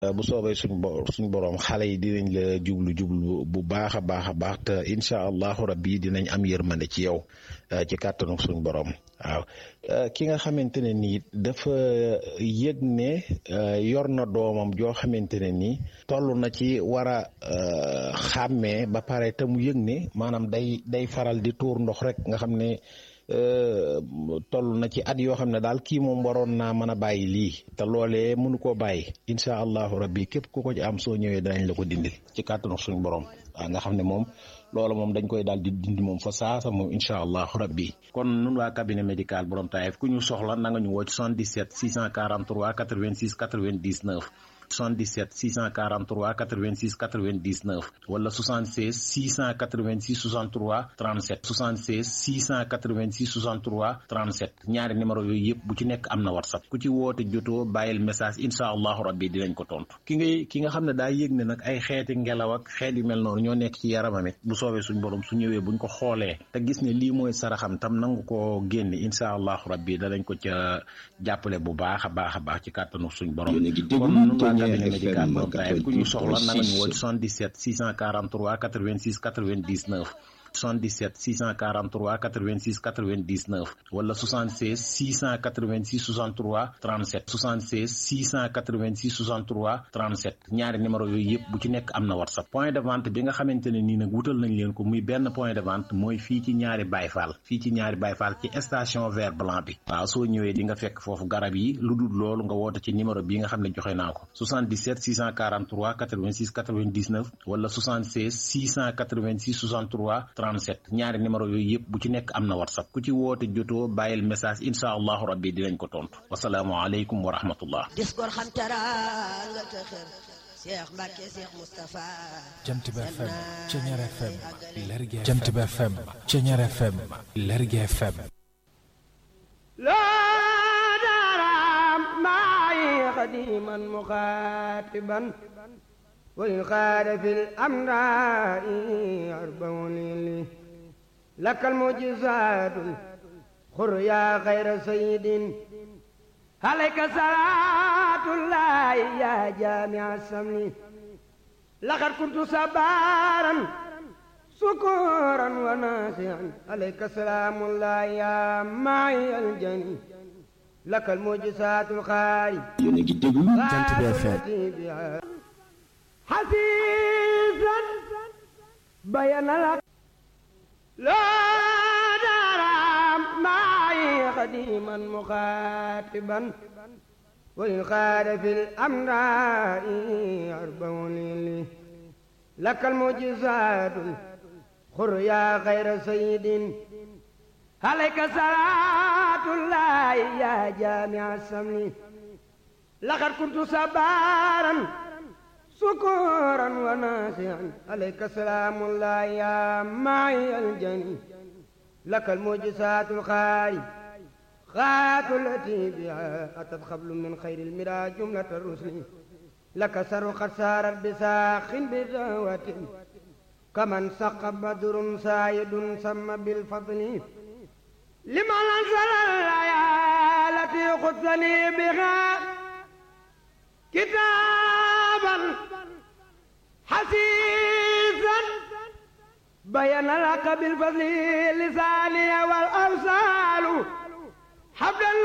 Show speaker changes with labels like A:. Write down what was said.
A: bu soobee suñ bo suñ borom xale yi dinañ la jublu jublu bu baax a baax a baax te incha allahu rabbi dinañ am yërmande ci yow ci kàttanu suñ borom waaw ki nga xamante ne nii dafa yëg ne yor na doomam joo xamante ne nii toll na ci war a xàmmee ba pare te mu yëg ne maanaam day day faral di tuur ndox rek nga xam ne. toll na ci at yoo xam ne daal kii moom waroon naa mën a bàyyi lii te loolee mënu koo bàyyi incha allahu rabbi képp ku ko ci am soo ñëwee danañ la ko dindil ci kàttanu suñu borom waaw nga xam ne moom loola moom dañ koy daal di dindi moom fa saasa moom incha allahu rabbi kon nun waa cabinet médical borom taayef ku ñu soxla na nga ñu woo ci 77 643 86 99 77 643 86 99 wala 76 686 63 37 76 686 63 37 ñaari numéro yooyu yëpp bu ci nekk am na whatsapp ku ci woote jotoo bàyyil message incha allahu rabbi dinañ ko tontu ki ngay ki nga xam ne daa yëg ne nag ay xeeti ngelaw ak xeet yu mel noonu ñoo nekk ci yaramam it bu soobee suñ borom su ñëwee buñ ko xoolee te gis ne lii mooy saraxam tam nangu ko génne incha allahu rabbi danañ ko ca jàppale bu baax a baax a baax ci kàttanu suñ borom cabinet médical borom taayef ku ñu soxla na nga ñu woo 77 643 86 99 77 643 86 99 wala 76 686 63 37 76 686 63 37 ñaari numéro yooyu yëpp bu ci nekk am na whatsapp point de vente bi nga xamante ne nii nag wutal nañ leen ko muy benn point de vente mooy fii ci ñaari bayfaal fii ci ñaari bayfaal ci station vert blanc bi waaw soo ñëwee di nga fekk foofu garab yi lu dul loolu nga woote ci numéro bi nga xam ne joxe naa ko 77 643 86 99 wala 76 686 63 37 ñaari numéro yooyu yëpp bu ci nekk am na whatsapp ku ci woote jotoo bàyyil message incha allahu rabbi dinañ ko tontu wasalaamualeykum wa rahmatullah
B: dis gor xam teraanga te xër Cheikh Mbacke Cheikh Moustapha
C: Jant bi FM Ceñeer FM Lergui FM Jant bi FM Ceñeer FM Lergui FM
D: laa daaraam maay xadiman muxaatiban وإن خاد في الأمراء أربعون لي لك المعجزات خر يا خير سيد عليك صلاة الله يا جامع السمن لقد كنت صبارا سكورا وناسعا عليك سلام الله يا معي الجني لك المعجزات الخارج
C: Jant bi FM
D: حسيسا بين لك لا درام معي قديما مخاطبا وإن خاد في الأمراء أربعون لي لك المعجزات خر يا خير سيد عليك صلاة الله يا جامع السمن لقد كنت صبارا سكورا وناسعا عليك سلام الله يا معي الجني لك المعجزات الخارج خات التي بها أتت خبل من خير المرى جملة الرسل لك سر قد سارت بساخ بدعوة كمن سق بدر سايد سم بالفضل لمن أنزل الآية التي خذني بها كتابا حسيسا بين لك بالفضل لساني والأمثال حبل